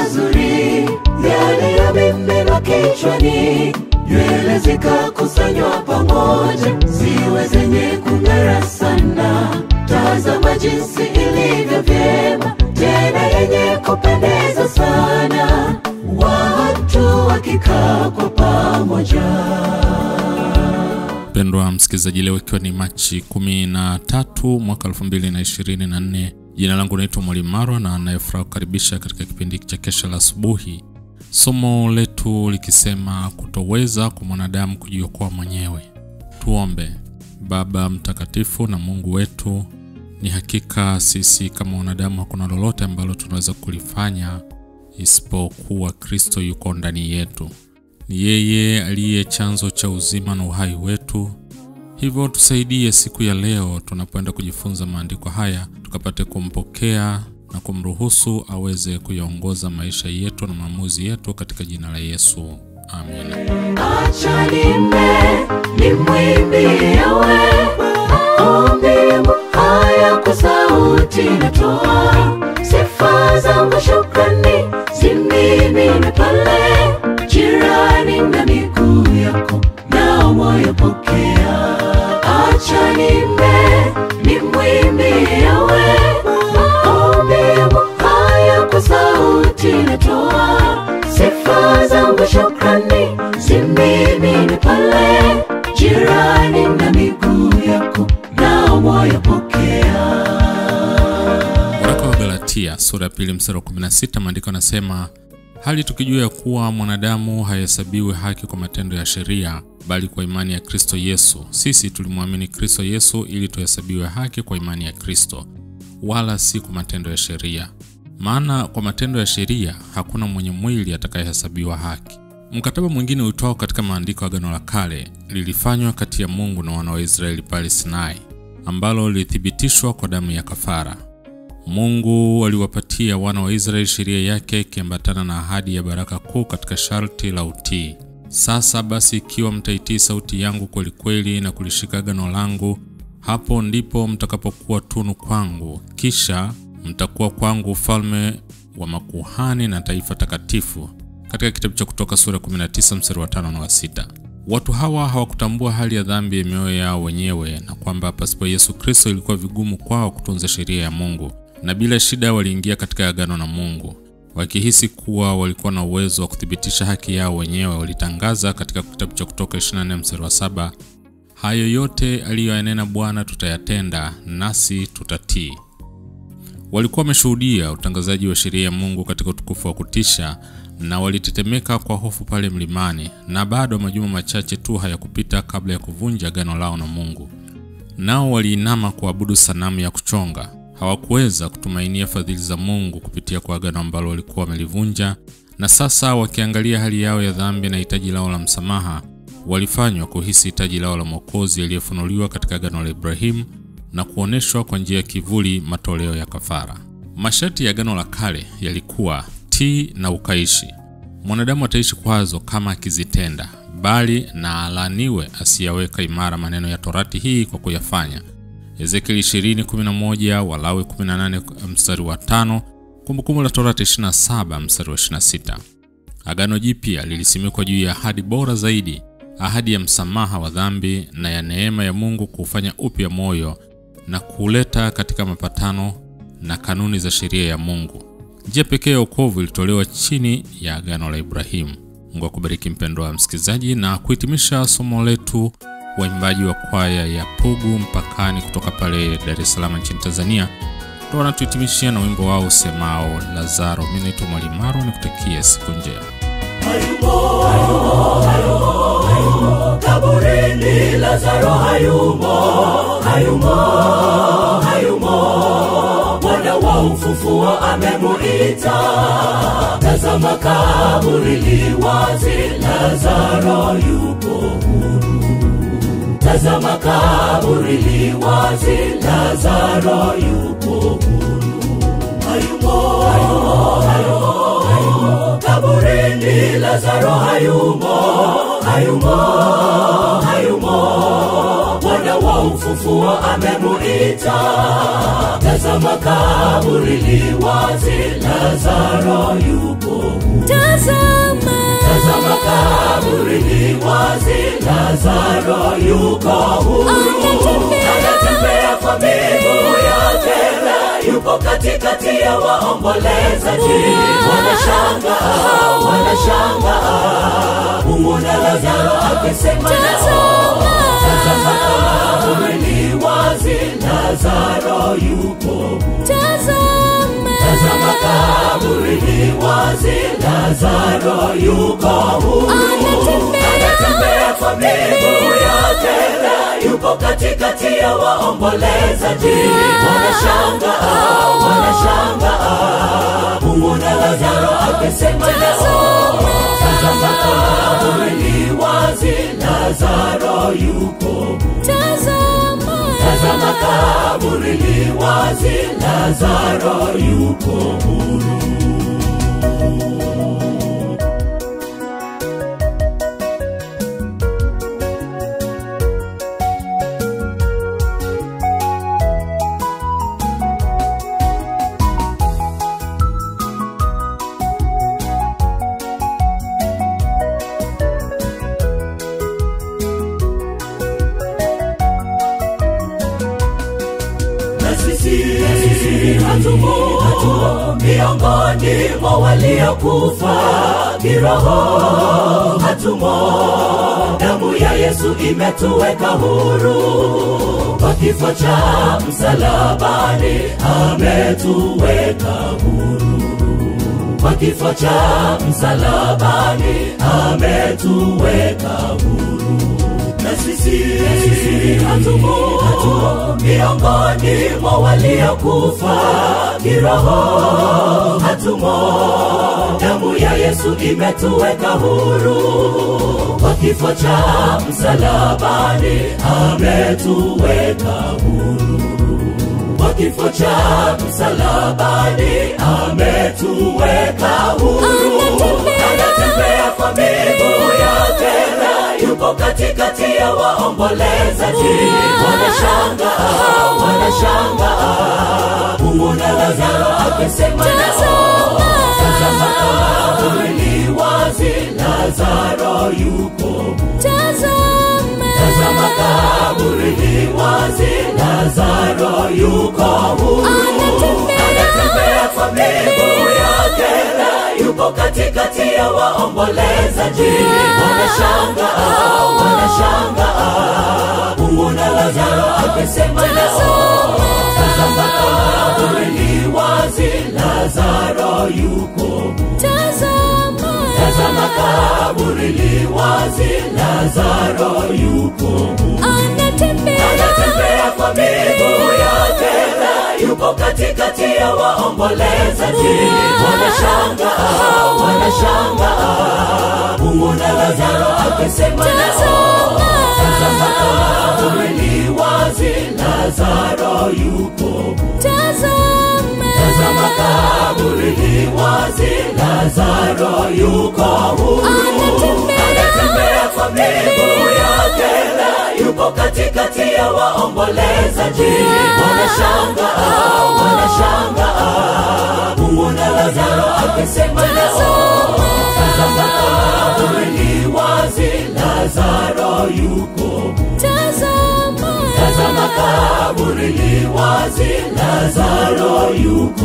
mazuri yaliyomiminwa kichwani, nywele zikakusanywa pamoja, ziwe zenye kung'ara sana. Tazama jinsi ilivyo vyema, tena yenye kupendeza sana, watu wakikaa kwa pamoja. Mpendwa msikilizaji, leo ikiwa ni Machi kumi na tatu mwaka elfu mbili na ishirini na nne jina langu naitwa Mwalimu Marwa na anayefuraha kukaribisha katika kipindi cha kesha la asubuhi, somo letu likisema kutoweza kwa mwanadamu kujiokoa mwenyewe. Tuombe. Baba mtakatifu na Mungu wetu, ni hakika sisi kama wanadamu hakuna lolote ambalo tunaweza kulifanya isipokuwa Kristo yuko ndani yetu. Ni yeye aliye chanzo cha uzima na uhai wetu. Hivyo tusaidie siku ya leo tunapoenda kujifunza maandiko haya, tukapate kumpokea na kumruhusu aweze kuyaongoza maisha yetu na maamuzi yetu katika jina la Yesu, amina. Acha nimbe nimwimbie yawe maombi haya kwa sauti natoa sifa zangu shukrani zimimine pale jirani na miguu yako nao moyo pokea acha nimbe nimwimbie yawe maombi haya kwa sauti natoa sifa zangu shukrani zimimine pale jirani na miguu yako nao moyo pokea Waraka wa Galatia sura ya pili mstari wa 16, maandiko yanasema hali tukijua ya kuwa mwanadamu hahesabiwi haki kwa matendo ya sheria, bali kwa imani ya Kristo Yesu. Sisi tulimwamini Kristo Yesu ili tuhesabiwe haki kwa imani ya Kristo, wala si kwa matendo ya sheria. Maana kwa matendo ya sheria hakuna mwenye mwili atakayehesabiwa haki. Mkataba mwingine uitwao katika maandiko ya Agano la Kale lilifanywa kati ya Mungu na wana wa Israeli pale Sinai, ambalo lilithibitishwa kwa damu ya kafara. Mungu aliwapatia wana wa Israeli sheria yake ikiambatana na ahadi ya baraka kuu katika sharti la utii. Sasa basi, ikiwa mtaitii sauti yangu kweli kweli na kulishika agano langu, hapo ndipo mtakapokuwa tunu kwangu, kisha mtakuwa kwangu ufalme wa makuhani na taifa takatifu. Katika kitabu cha Kutoka sura 19 mstari wa 5 na wa 6. Watu hawa hawakutambua hali ya dhambi ya mioyo yao wenyewe na kwamba pasipo Yesu Kristo ilikuwa vigumu kwao kutunza sheria ya Mungu, na bila shida waliingia katika agano na Mungu. Wakihisi kuwa walikuwa na uwezo wa kuthibitisha haki yao wenyewe, walitangaza katika kitabu cha Kutoka 24 mstari wa saba, hayo yote aliyoyanena Bwana tutayatenda, nasi tutatii. Walikuwa wameshuhudia utangazaji wa sheria ya Mungu katika utukufu wa kutisha na walitetemeka kwa hofu pale mlimani, na bado majuma machache tu hayakupita kabla ya kuvunja agano lao na Mungu. Nao waliinama kuabudu sanamu ya kuchonga. Hawakuweza kutumainia fadhili za Mungu kupitia kwa agano ambalo walikuwa wamelivunja, na sasa wakiangalia hali yao ya dhambi na hitaji lao la msamaha, walifanywa kuhisi hitaji lao la Mwokozi aliyefunuliwa katika agano la Ibrahimu na kuonyeshwa kwa njia ya kivuli, matoleo ya kafara. Masharti ya agano la kale yalikuwa tii na ukaishi. Mwanadamu ataishi kwazo kama akizitenda, bali na alaaniwe asiyaweka imara maneno ya torati hii kwa kuyafanya. Ezekieli 20:11, Walawi 18 mstari wa 5, Kumbukumbu la Torati 27 mstari wa 26. Agano Jipya lilisimikwa juu ya ahadi bora zaidi, ahadi ya msamaha wa dhambi na ya neema ya Mungu kuufanya upya moyo na kuuleta katika mapatano na kanuni za sheria ya Mungu. Njia pekee ya wokovu ilitolewa chini ya agano la Ibrahimu. Mungu akubariki mpendwa wa msikilizaji, na kuhitimisha somo letu, waimbaji wa kwaya ya Pugu Mpakani kutoka pale Dar es Salaam nchini Tanzania ndo wanatuhitimishia na wimbo wao usemao Lazaro. Mimi naitwa Mwalimu Maro, nikutakie siku njema. hayumo hayumo hayumo kaburini lazaro hayumo hayumo hayumo bwana wa ufufuo amemuita tazama kaburi li wazi lazaro yupo huru tazama kaburi li wazi lazaro yupo huru hayumo hayumo hayumo hayumo kaburini lazaro hayumo hayumo hayumo bwana bwana wa ufufuo amemuita tazama kaburi li wazi lazaro yupo huru. tazama tazama kaburi li wazi lazaro yuko huru Anatembea. anatembea kwa miguu yake na yupo katikati ya waombolezaji wanashangaa wanashangaa kumwona lazaro akisema nao tazama kaburi li wazi lazaro yupo huru tazama tazama kaburi li wazi lazaro yuko huru Anatembea. anatembea kwa miguu yake na yupo katikati ya waombolezaji wanashangaa wanashangaa kumwona lazaro akisema nao tazama kaburi li wazi lazaro yuko huru tazama tazama kaburi li wazi lazaro yuko huru na sisi hatumo hatumo miongoni mwa waliokufa kiroho hatumo damu ya yesu imetuweka huru kwa kifo cha msalabani ametuweka huru kwa kifo cha msalabani ametuweka huru na sisi hatumo hatumo miongoni mwa waliokufa kiroho hatumo damu ya yesu imetuweka huru kwa kifo cha msalabani ametuweka huru kwa kifo cha msalabani ametuweka huru anatembea kwa miguu yake na yupo katikati ya waombolezaji wanashangaa wanashangaa kumwona lazaro akisema nao tazama kaburi li wazi lazaro yuko huru tazama tazama kaburi li wazi lazaro yuko huru anatembea kwa miguu yake na yupo katikati ya waombolezaji wanashangaa wanashangaa kumwona lazaro akisema nao tazama kaburi li wazi lazaro yuko huru tazama tazama kaburi li wazi lazaro yuko huru anatembea anatembea kwa miguu yake na yupo katikati ya waombolezaji wanashangaa wanashangaa kumwona lazaro akisema nao tazama kaburi li wazi lazaro yuko huru tazama tazama kaburi li wazi lazaro yuko huru anatembea kwa miguu yake na yupo katikati ya waombolezaji wanashangaa wanashangaa kumwona lazaro akisema nao tazama kaburi li wazi lazaro yuko huru tazama tazama kaburi li wazi lazaro yuko